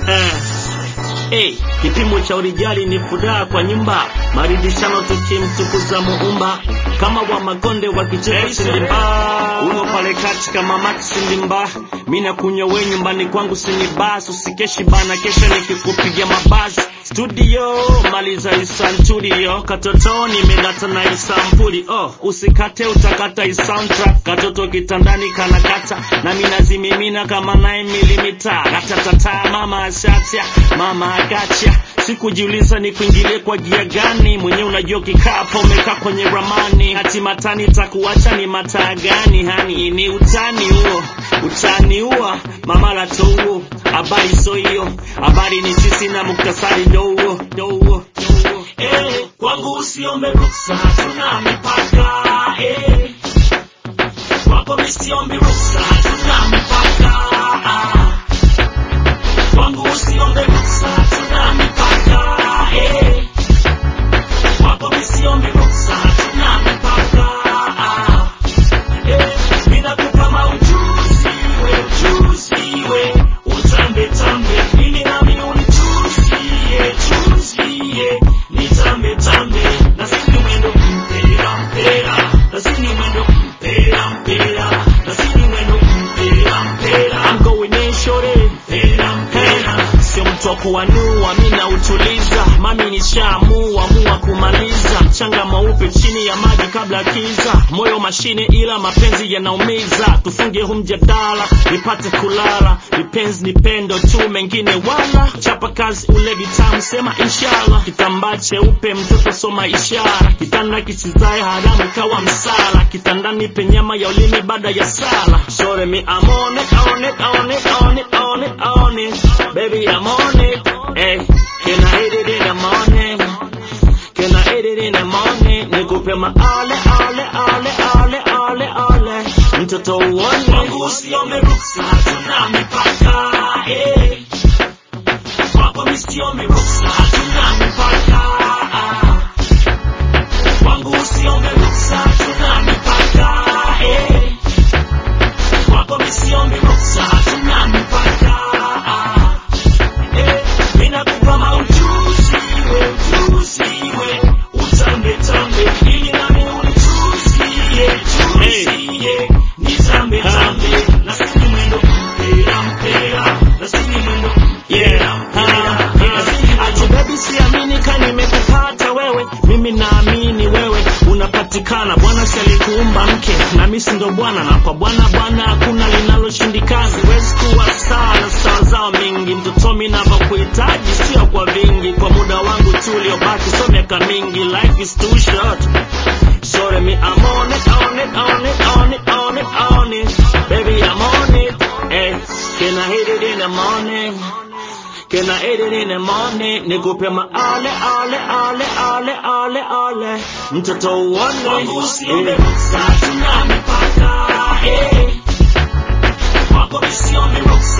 eh. Hey, kipimo cha urijali ni furaha kwa nyumba, maridishano tukimtukuza muumba kama wa makonde wakicheza sindimba uno pale kati kama Max sindimba mina kunywa we nyumbani kwangu sinibas usikeshi bana kesha nikikupiga mabasi studio maliza isantudio katotoni melata na isampuli oh usikate utakata isoundtrack katoto kitandani kanakata na minazimimina kama 9 milimita ratatata mama ashatia mama agacha sikujiuliza ni kuingilie kwa gia gani mwenyewe unajua kikapo umekaa kwenye ramani hati matani takuacha ni mataa gani hani ni utani huo utani huo mama lato huo habari so hiyo habari ni sisi na muktasari ndo huo ndo huo ndo huo eh kwangu usiombe ruksa hatuna mipaka eh kwako misiombe ruksa hatuna mipaka ah. kwangu usiombe ruksa hatuna mipaka eh kwako misiombe ruksa hatuna mipaka ah. eh ninakupa maujuzi we ujuzi we utambe tambe ili nami unichuzie chuzie nitambe tambe na sini mwendo mpera mpera na sini mwendo mpera mpera na sini mwendo mpera mpera I'm going in shorty mpera mpera sio mtu wa kuanua mi nautuliza mami nishaamua mua kumaliza mchanga mweupe chini ya maji kabla kiza moyo mashine ila mapenzi yanaumiza tufunge hu mjadala nipate kulala vipenzi ni pendo tu mengine wala chapa kazi ule vitamu sema inshallah kitambaa cheupe mtoto soma ishara kitanda kisizae haramu kawa msala kitandani penyama ya ulimi baada ya sala shore me I'm on it, on it, on it, on it, on it, on it. Baby, I'm on it. Hey, can I hit it in the morning? Can I hit it in the morning? Nikupe maale, ale, ale, ale, ale, ale. Mtoto uone. Kwangu usiombe ruksa, hatuna mipaka. Eh. Kwako misiombe ruksa, hatuna mipaka. Ah. Kwangu usiombe ruksa, hatuna mipaka. Eh. Kwako misiombe ruksa, hatuna mipaka. Ah. Eh, ninakupa maujuzi we ujuzi we utambe tambe ili nami unichuzie chuzie nitambe tambe na sini mwendo mpera mpera na sini mwendo mpera mpera ati baby siamini ka nimekupata wewe mimi naamini wewe unapatikana bwana si alikuumba mke na mimi si ndo bwana na kwa bwana bwana hakuna linaloshindikana siwezi kuwa sana saa zao mingi mtoto mi navyokuhitaji sio kwa vingi kwa muda wangu tu uliobaki so miaka mingi life is too short Sorry me I'm on it on it on it on it on it on it baby I'm on it hey can I hit it in the morning Can I hit it in the morning? Nikupe maale, ale, ale, ale, ale, ale. Mtoto uone. Kwangu usiombe ruksa, hatuna mipaka. Eh. Kwako misiombe ruksa,